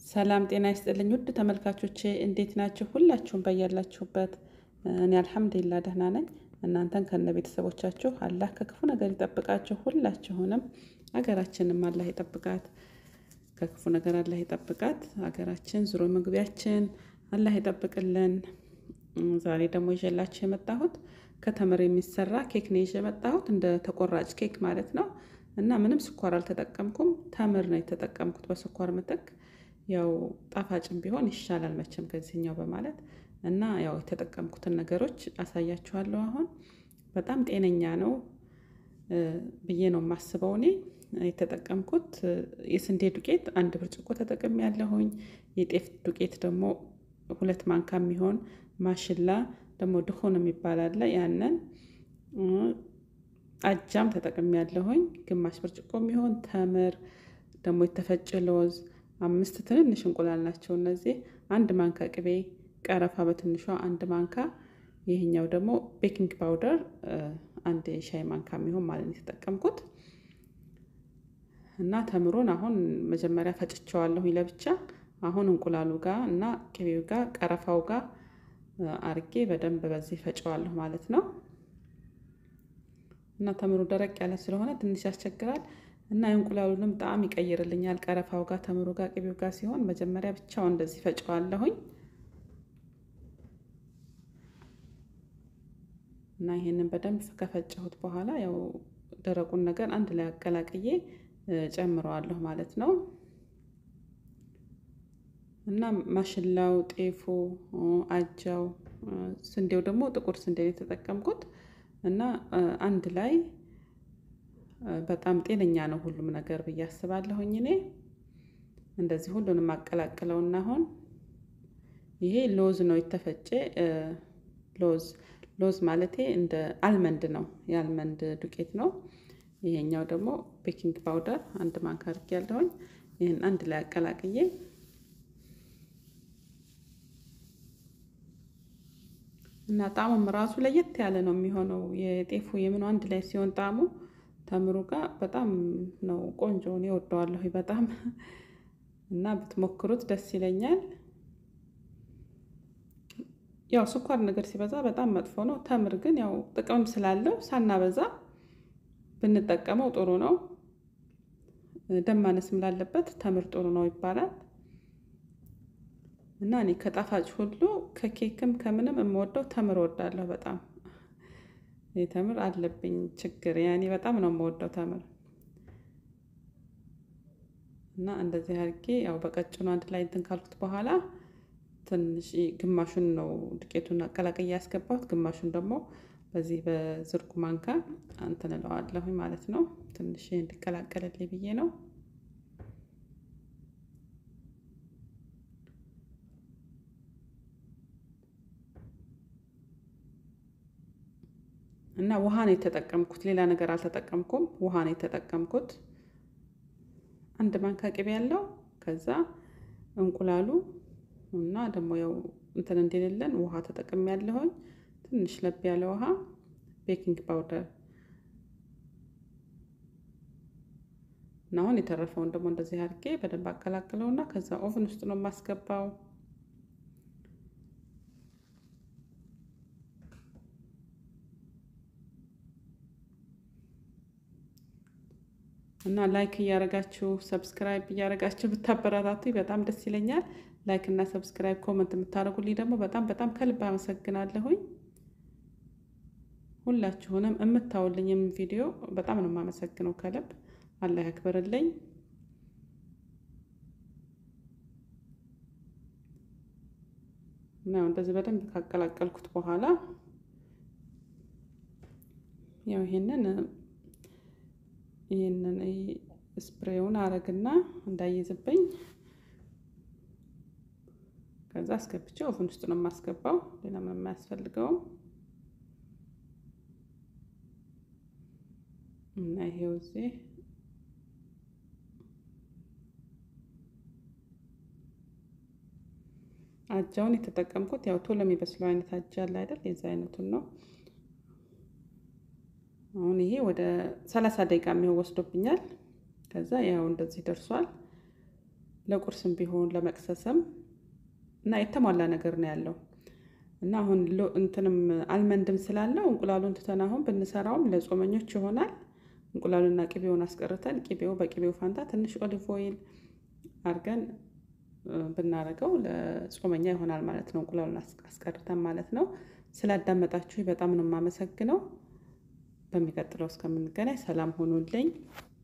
ሰላም ጤና ይስጥልኝ ውድ ተመልካቾቼ እንዴት ናችሁ? ሁላችሁም በያላችሁበት እኔ አልሐምዱሊላ ደህና ነኝ። እናንተን ከነ ቤተሰቦቻችሁ አላህ ከክፉ ነገር ይጠብቃችሁ። ሁላችሁንም ሀገራችንም አላህ ይጠብቃት፣ ከክፉ ነገር አላህ ይጠብቃት። ሀገራችን ዙሮ መግቢያችን አላህ ይጠብቅልን። ዛሬ ደግሞ ይዤላችሁ የመጣሁት ከተምር የሚሰራ ኬክ ነው ይዤ የመጣሁት እንደ ተቆራጭ ኬክ ማለት ነው። እና ምንም ስኳር አልተጠቀምኩም፣ ተምር ነው የተጠቀምኩት በስኳር ምትክ ያው ጣፋጭም ቢሆን ይሻላል መቼም ከዚህኛው በማለት እና ያው የተጠቀምኩትን ነገሮች አሳያችኋለሁ። አሁን በጣም ጤነኛ ነው ብዬ ነው የማስበው። እኔ የተጠቀምኩት የስንዴ ዱቄት አንድ ብርጭቆ ተጠቅሜ ያለሁኝ። የጤፍ ዱቄት ደግሞ ሁለት ማንካ የሚሆን ማሽላ ደግሞ ድሆን የሚባል አለ ያንን አጃም ተጠቅሜ ያለሁኝ ግማሽ ብርጭቆ የሚሆን ተምር ደግሞ የተፈጨ ለውዝ አምስት ትንንሽ እንቁላል ናቸው እነዚህ። አንድ ማንካ ቅቤ፣ ቀረፋ በትንሿ አንድ ማንካ፣ ይህኛው ደግሞ ቤኪንግ ፓውደር አንድ የሻይ ማንካ የሚሆን ማለት ነው የተጠቀምኩት እና ተምሩን አሁን መጀመሪያ ፈጭቸዋለሁኝ ለብቻ። አሁን እንቁላሉ ጋር እና ቅቤው ጋር ቀረፋው ጋር አርጌ በደንብ በዚህ ፈጨዋለሁ ማለት ነው። እና ተምሩ ደረቅ ያለ ስለሆነ ትንሽ ያስቸግራል እና የእንቁላሉንም ጣዕም ይቀይርልኛል። ቀረፋው ጋር ተምሩ ጋር ቅቤው ጋር ሲሆን መጀመሪያ ብቻውን እንደዚህ ፈጨዋለሁኝ እና ይሄንን በደንብ ከፈጨሁት በኋላ ያው ደረቁን ነገር አንድ ላይ አቀላቅዬ ጨምረዋለሁ ማለት ነው። እና ማሽላው፣ ጤፉ፣ አጃው፣ ስንዴው ደግሞ ጥቁር ስንዴ የተጠቀምኩት እና አንድ ላይ በጣም ጤነኛ ነው ሁሉም ነገር ብዬ አስባለሁኝ። እኔ እንደዚህ ሁሉንም አቀላቅለውና አሁን ይሄ ሎዝ ነው የተፈጨ ሎዝ ሎዝ ማለቴ እንደ አልመንድ ነው የአልመንድ ዱቄት ነው። ይሄኛው ደግሞ ቤኪንግ ፓውደር አንድ ማንካ አድርጌያለሁኝ። ይህን አንድ ላይ አቀላቅዬ እና ጣዕሙም ራሱ ለየት ያለ ነው የሚሆነው የጤፉ የምኑ አንድ ላይ ሲሆን ጣዕሙ ተምሩ ጋር በጣም ነው ቆንጆ ነው እወደዋለሁ በጣም እና ብትሞክሩት ደስ ይለኛል። ያው ስኳር ነገር ሲበዛ በጣም መጥፎ ነው። ተምር ግን ያው ጥቅምም ስላለው ሳናበዛ ብንጠቀመው ጥሩ ነው። ደም ማነስም ላለበት ተምር ጥሩ ነው ይባላል። እና እኔ ከጣፋጭ ሁሉ ከኬክም ከምንም የምወደው ተምር እወዳለሁ በጣም ተምር አለብኝ ችግር ያኔ በጣም ነው የምወደው ተምር እና እንደዚህ አድርጌ ያው በቀጭኑ አንድ ላይ እንትን ካልኩት በኋላ ትንሽ ግማሹን ነው ዱቄቱን አቀላቅዬ ያስገባሁት፣ ግማሹን ደግሞ በዚህ በዝርጉ ማንካ እንትን እለዋለሁኝ ማለት ነው። ትንሽ እንዲቀላቀልልኝ ብዬ ነው። እና ውሃ ነው የተጠቀምኩት፣ ሌላ ነገር አልተጠቀምኩም። ውሃ ነው የተጠቀምኩት። አንድ ማንካ ቅቤ ያለው ከዛ እንቁላሉ እና ደግሞ ያው እንትን እንዲልልን ውሃ ተጠቅሜ ያለሁኝ ትንሽ ለብ ያለ ውሃ፣ ቤኪንግ ፓውደር እና አሁን የተረፈውን ደግሞ እንደዚህ አድርጌ በደንብ አቀላቅለውና ከዛ ኦቭን ውስጥ ነው የማስገባው። እና ላይክ እያደረጋችሁ ሰብስክራይብ እያደረጋችሁ ብታበረታቱ በጣም ደስ ይለኛል። ላይክ እና ሰብስክራይብ ኮመንት የምታደርጉልኝ ደግሞ በጣም በጣም ከልብ አመሰግናለሁኝ። ሁላችሁንም የምታውልኝም ቪዲዮ በጣም ነው የማመሰግነው ከልብ አላህ ያክብርልኝ። እና እንደዚህ በደንብ ካቀላቀልኩት በኋላ ያው ይሄንን ይህንን ስፕሬውን አረግና እንዳይዝብኝ ከዛ አስገብቼ ኦቭን ውስጥ ነው የማስገባው። ሌላ ምንም አያስፈልገውም። እና ይሄው እዚህ አጃውን የተጠቀምኩት ያው ቶሎ የሚበስለው አይነት አጃ አለ አይደል? የዛ አይነቱን ነው። አሁን ይሄ ወደ ሰላሳ ደቂቃ የሚሆን ወስዶብኛል። ከዛ ያው እንደዚህ ደርሷል። ለቁርስም ቢሆን ለመቅሰስም እና የተሟላ ነገር ነው ያለው እና አሁን እንትንም አልመንድም ስላለው እንቁላሉን ትተን አሁን ብንሰራውም ለጾመኞች ይሆናል። እንቁላሉና ቅቤውን አስቀርተን ቅቤው በቅቤው ፋንታ ትንሽ ኦሊቭ ኦይል አድርገን ብናደርገው ለጾመኛ ይሆናል ማለት ነው። እንቁላሉን አስቀርተን ማለት ነው። ስላዳመጣችሁ በጣም ነው የማመሰግነው። በሚቀጥለው እስከምንገናኝ ሰላም ሆኑልኝ።